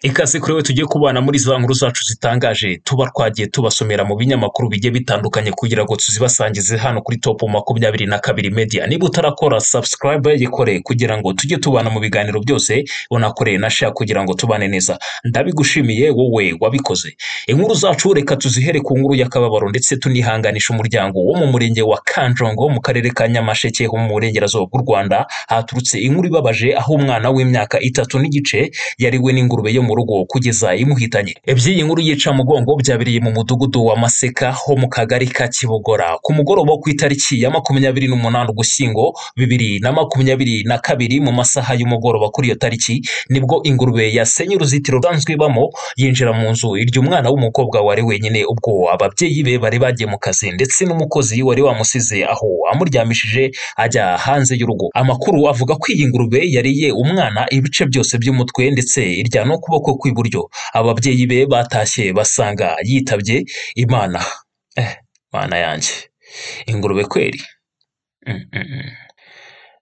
Ikaze kuri we tujye kubana muri za nkuru zacu zitangaje tuba twagiye tubasomera mu binyamakuru bigiye bitandukanye kugira ngo tuzibasangize hano kuri topu makumyabiri na kabiri media niba utarakora subscribe yikore kugira ngo tujye tubana mu biganiro byose unakoreye na share kugira ngo tubane neza ndabigushimiye wowe wabikoze inkuru zacu reka tuzihere ku nkuru y'akababaro ndetse tunihanganisha umuryango wo mu murenge wa kanjongo mu karere ka nyamasheke ho mu burengerazuba bw'u rwanda haturutse inkuru ibabaje aho umwana w'imyaka itatu n'igice yariwe n'ingurube yo mu rugo kugeza imuhitanye iby'iyi nkuru yica mugongo byabereye mu mudugudu wa maseka ho mu kagari ka kibogora ku mugoroba wo ku itariki ya makumyabiri n'umunani ugushyingo bibiri na makumyabiri na kabiri mu masaha y'umugoroba kuri iyo tariki nibwo ingurube yasenye uruzitiro rusanzwe ibamo yinjira mu nzu irya umwana w'umukobwa wari wenyine ubwo ababyeyi be bari bagiye mu kazi ndetse n'umukozi wari wamusize aho amuryamishije ajya hanze y'urugo amakuru avuga ko iyi ngurube yariye umwana ibice byose by'umutwe ndetse irya n'ukuboko kw'iburyo ababyeyi be batashye basanga yitabye imana eh mana yanjye ingurube kweri Mm, mm, mm.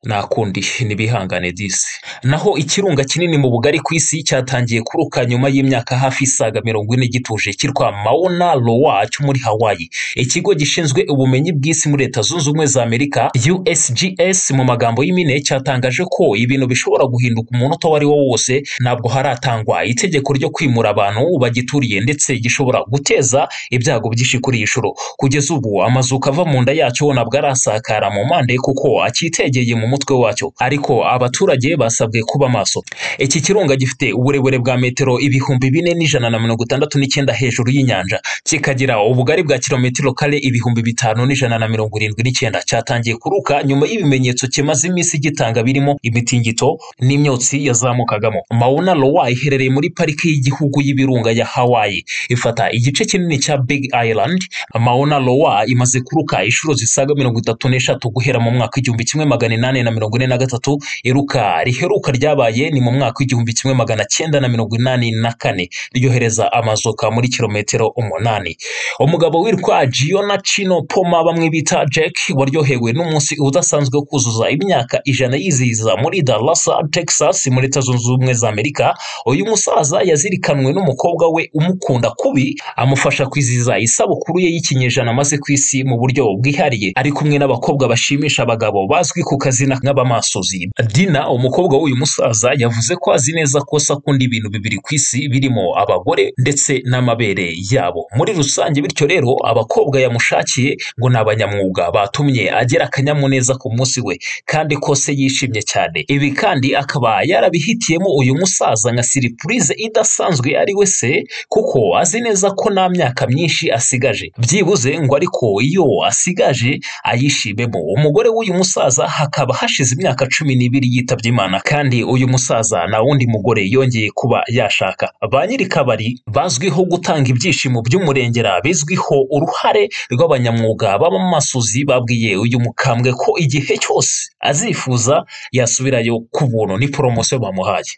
nta kundi ntibihangane disi naho ikirunga kinini mu bugari ku isi cyatangiye kuruka nyuma y'imyaka hafi isaga mirongo ine gituje cyitwa mauna lowa cyo muri hawaii ikigo gishinzwe ubumenyi bw'isi muri leta zunze ubumwe za amerika usgs mu magambo y'impine cyatangaje ko ibintu bishobora guhinduka umunota uwo ari wo wose ntabwo haratangwa itegeko ryo kwimura abantu bagituriye ndetse gishobora guteza ibyago byinshi kuri iyi nshuro kugeza ubu amazuka ava mu nda yacyo ntabwo arasakara mu mpande kuko akitegeye mu mutwe wacyo ariko abaturage basabwe kuba maso iki kirunga gifite uburebure bwa metero ibihumbi bine n'ijana na mirongo itandatu n'icyenda hejuru y'inyanja kikagira ubugari bwa kilometero kare ibihumbi bitanu n'ijana na mirongo irindwi n'icyenda cyatangiye kuruka nyuma y'ibimenyetso kimaze iminsi gitanga birimo imitingito n'imyotsi yazamukagamo mauna lowa iherereye muri pariki y'igihugu y'ibirunga ya hawaii ifata igice kinini cya big island mauna lowa imaze kuruka inshuro zisaga mirongo itatu n'eshatu guhera mu mwaka igihumbi kimwe magana inani na mirongo ine na gatatu iruka riheruka ryabaye ni mu mwaka w'igihumbi kimwe magana cyenda na mirongo inani na kane ryohereza amazuka muri kilometero umunani umugabo witwa Giona Chino Poma bamwe bita Jack waryohewe n'umunsi udasanzwe wo kuzuza imyaka ijana yizihiza muri Dallas Texas muri leta zunze ubumwe za Amerika uyu musaza yazirikanwe n'umukobwa we umukunda kubi amufasha kwizihiza isabukuru ye y'ikinyejana amaze ku isi mu buryo bwihariye ari kumwe n'abakobwa bashimisha abagabo bazwi ku kazi izina nk'abamasozi dina umukobwa w'uyu musaza yavuze ko azi neza ko akunda ibintu bibiri ku isi birimo abagore ndetse n'amabere yabo muri rusange bityo rero abakobwa yamushakiye ngo ni abanyamwuga batumye agira akanyamuneza ku munsi we kandi ko se yishimye cyane ibi kandi akaba yarabihitiyemo uyu musaza nka siripurize idasanzwe ari we se kuko azi neza ko nta myaka myinshi asigaje byibuze ngo ariko iyo asigaje ayishimemo umugore w'uyu musaza hakaba hakaba hashize imyaka cumi n'ibiri yitabye imana kandi uyu musaza nta wundi mugore yongeye kuba yashaka ba nyir'ikabari bazwiho gutanga ibyishimo by'umurengera bizwiho uruhare rw'abanyamwuga b'abamasuzi babwiye uyu mukambwe ko igihe cyose azifuza yasubirayo ku buntu ni poromosiyo bamuhaye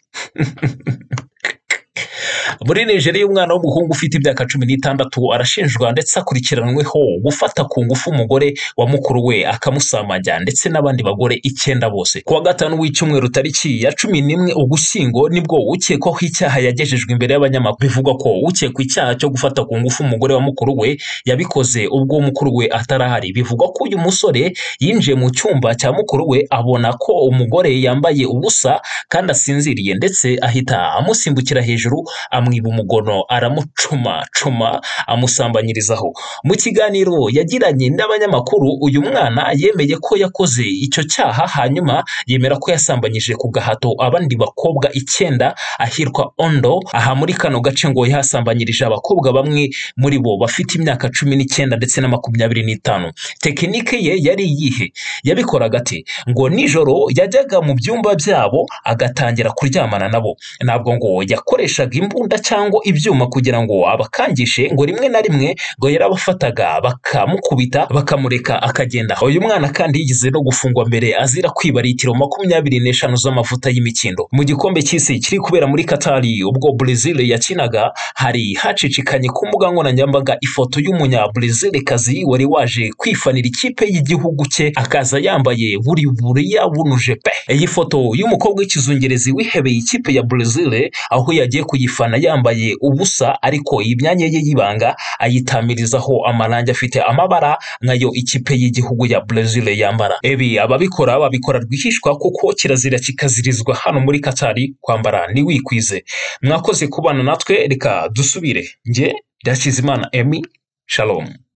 muri nigeria umwana w'umuhungu ufite imyaka cumi n'itandatu arashinjwa ndetse akurikiranweho gufata ku ngufu umugore wa mukuru we akamusamajya ndetse n'abandi bagore icyenda bose kuwa gatanu w'icyumweru tariki ya cumi n'imwe ugushyingo nibwo ukekwaho icyaha yagejejwe imbere y'abanyamakuru bivugwa ko ukekwa icyaha cyo gufata ku ngufu umugore wa mukuru we yabikoze ubwo mukuru we atarahari bivugwa ko uyu musore yinjiye mu cyumba cya mukuru we abona ko umugore yambaye ubusa kandi asinziriye ndetse ahita amusimbukira hejuru amwiba umugono aramucuma cuma amusambanyirizaho mu kiganiro yagiranye n'abanyamakuru uyu mwana yemeye ko yakoze icyo cyaha hanyuma yemera ko yasambanyije ku gahato abandi bakobwa icyenda ahirwa ondo aha muri kano gace ngo yahasambanyirije abakobwa bamwe muri bo bafite imyaka cumi n'icyenda ndetse na makumyabiri n'itanu tekinike ye yari iyihe yabikoraga ati ngo nijoro yajyaga mu byumba byabo agatangira kuryamana nabo ntabwo ngo yakoreshaga imbunda cyangwa ibyuma kugira ngo abakangishe ngo rimwe na rimwe ngo yarabafataga bakamukubita bakamureka akagenda uyu mwana kandi yigeze no gufungwa mbere azira kwiba litiro makumyabiri n'eshanu z'amavuta y'imikindo mu gikombe cy'isi kiri kubera muri katari ubwo brezil yakinaga hari hacicikanye ku mbuga nkoranyambaga ifoto y'umunya brezil kazi wari waje kwifanira ikipe y'igihugu cye akaza yambaye buri buriya bunuje pe iyi foto y'umukobwa w'ikizungerezi wihebeye ikipe ya brezil aho yagiye kuyifana yambaye ubusa ariko iyi myanya ye y'ibanga ayitamirizaho amarangi afite amabara nayo ikipe y'igihugu ya brezil yambara ibi ababikora babikora rwihishwa kuko kirazira kikazirizwa hano muri katari kwambara ntiwikwize mwakoze kubana natwe reka dusubire njye ndakizimana emi shalom